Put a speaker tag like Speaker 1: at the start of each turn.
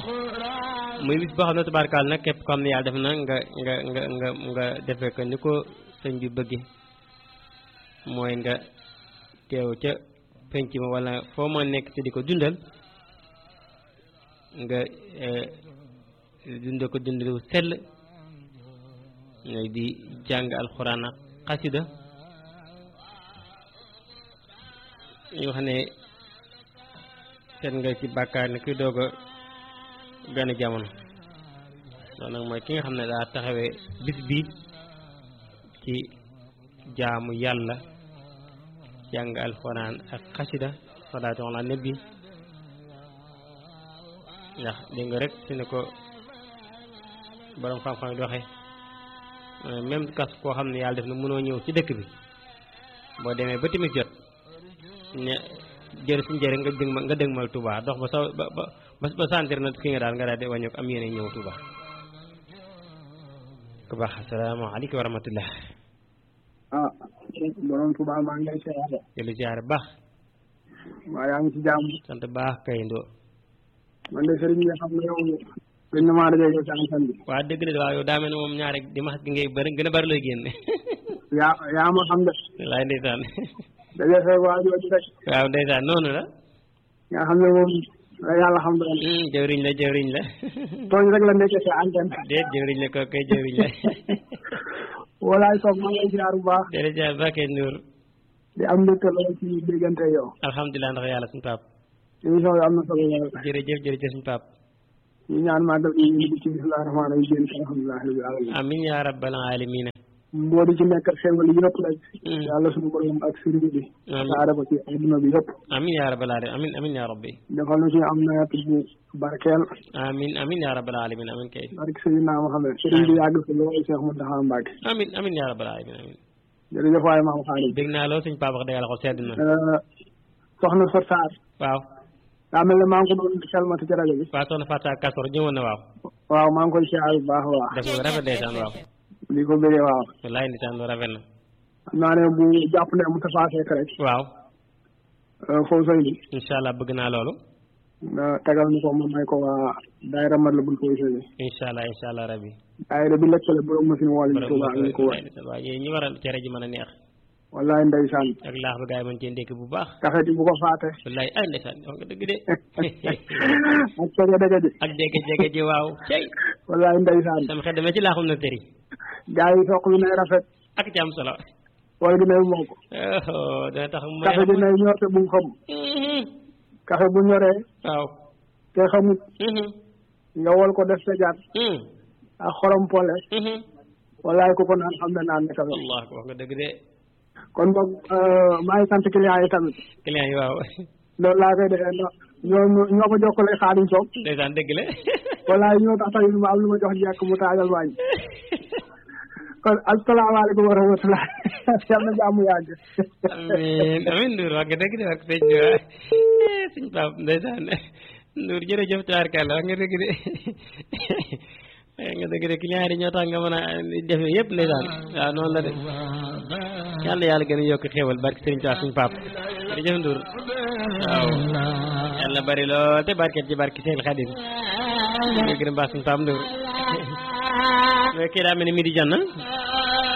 Speaker 1: muy bis boo xam ne tubaarkaal nag képp ko xam ne yàlla def na nga nga nga nga nga defee ko ni ko sëñ bi bëgge mooy nga teew ca penc ma wala foo ma nekk te di ko dundal nga dund ko dundalu sell ngay di jàng alxuraan ak xasida ñu wax ne seet nga ci bàkkaar ne kuy doog a gane jamono loolu nag mooy ki nga xam ne daa taxawee bis bi ci jaamu yàlla jàng alxuraan ak xasida salaatu ala nabi ndax dégg nga rek si ne ko borom xam-xam yi doxee même kas koo xam ne yàlla def na mënoo ñëw ci dëkk bi boo demee ba timis jot ne jër suñu jëre nga dëg nga dëgmal Touba dox ba sa ba ba ba sentir na ki nga daal nga daal di wàññi ko am yéene ñëw Touba ku baax asalaamaaleykum wa rahmatullah
Speaker 2: ah borom Touba maa ngi lay siyaare
Speaker 1: jëli siyaare baax
Speaker 2: waaw yaa ngi ci jàmm
Speaker 1: sant baax kay ndoo
Speaker 2: man de sëriñ bi xam nga yow gën na maa dajee yow ci antenne bi
Speaker 1: waaw dëgg la waaw yow daa mel ne moom ñaare dimanche gi ngay bëri gën a bëri looy génne
Speaker 2: yaa yaa ma xam de
Speaker 1: laay ndeysaan
Speaker 2: dajee fee waa jooju rek
Speaker 1: waaw ndeysaan noonu la
Speaker 2: nga xam ne moom la yàlla xam doon
Speaker 1: jëwriñ la jëwriñ la
Speaker 2: tooñ rek la nekkee ci antenne
Speaker 1: déet jëwriñ la kooku kay jëwriñ la
Speaker 2: walaay soog maa ngi lay ziar bu baax
Speaker 1: jërëjëf Bakay Ndour
Speaker 2: di am mbégte lool ci déggante yow
Speaker 1: alhamdulilah ndax yàlla suñu pap
Speaker 2: émission bi am na solo lool
Speaker 1: jërëjëf jërëjëf suñu pap
Speaker 2: ñu ñaan màggal gi ñu ngi ci bismillahi rahmaani rahim génn ci alhamdulilah rabbil alamin
Speaker 1: amin ya rabbal alamina
Speaker 2: moo di ci nekk ak xéwal yëpp rek yàlla suñu borom ak sëriñ bi saare ko ci adduna bi yëpp
Speaker 1: amin ya rabbal alamin amin amin ya rabbi
Speaker 2: defal na ci am nawet bu barkeel
Speaker 1: amin amin ya rabbal alamin amin kay
Speaker 2: barke Seydina Muhammad sëriñ bi yàgg fi lool Cheikh Mountakha Mbacké
Speaker 1: amin amin ya rabbal alamin amin
Speaker 2: jërëjëf waaye maam xaalis
Speaker 1: dégg naa loolu suñu papa wax dëgg yàlla ko sedd na
Speaker 2: soxna Sot Sarr
Speaker 1: waaw
Speaker 2: daa mel ne maa ngi ko doon xelmati ci rajo bi
Speaker 1: waaw soxna Fatou Kasor ñëwoon na waaw
Speaker 2: waaw maa ngi koy siyaar bu baax waaw
Speaker 1: def nga rafet ndeysaan waaw
Speaker 2: di ko bëggee waaw
Speaker 1: wallaay ndeysaan lu rafet na
Speaker 2: xam naa ne bu jàpp ne mu tafaasee rek
Speaker 1: waaw
Speaker 2: foofu sëy bi
Speaker 1: incha allah bëgg naa loolu
Speaker 2: nga tegal ni ko ma may ko waa daayira mat la bul foofu sëy bi
Speaker 1: incha allah incha allah rabbi
Speaker 2: daayira bi lëkkale borom machine wala ñu Tuuba ak ñu ko wër
Speaker 1: waaw yéen ñi waral cere ji mën a neex
Speaker 2: wallaay ndeysaan
Speaker 1: ak laax ba gars yi mën cee ndékki bu baax
Speaker 2: café ji bu ko faate
Speaker 1: wallaay ay ndeysaan wax nga dëgg de
Speaker 2: ak cege dege ji
Speaker 1: ak jege jege ji waaw cey
Speaker 2: wallaay ndeysaan
Speaker 1: sama xel demee ci laaxum na tëri
Speaker 2: gaa yi soq bi nay rafet
Speaker 1: ak ci am solo
Speaker 2: wala gi nay mokk
Speaker 1: dana tax mu
Speaker 2: café ji nay ñor te bu mu xam café bu ñoree
Speaker 1: waaw
Speaker 2: te xamut nga wol ko def sa jaat ak xorom pole wallaay ku ko naan xam ne naan ne café
Speaker 1: allah wax nga dëgg de
Speaker 2: kon boog maa ngi sant client yi tamit
Speaker 1: client yi waaw
Speaker 2: loolu laa koy defee ndax ñoo ñoo ko jokkale xaadim soog
Speaker 1: ndeysaan dëgg la
Speaker 2: wallaay ñoo tax tamit ma am lu ma jox jekk mu taajal waañ kon asalaamaaleykum wa rahmatulah yal na jàmm yàgg
Speaker 1: amiin amiin Ndour wax nga dëgg de wax sëñ bi waa sëñ Pape ndeysaan Ndour jërëjëf tabarkàlla wax nga dëgg de nga dëgg de client yi ñoo tax nga mën a def yëpp ndeysaan waaw noonu la de yàlla yàlla gën a yokk xéewal barke sëriñ Tuubaa suñu Pape jërëjëf Ndour waaw yàlla bari lool te barket ci barke Seex Xaadim ñu gën a baax suñu Pape Ndour kii daa mel ni midi jot na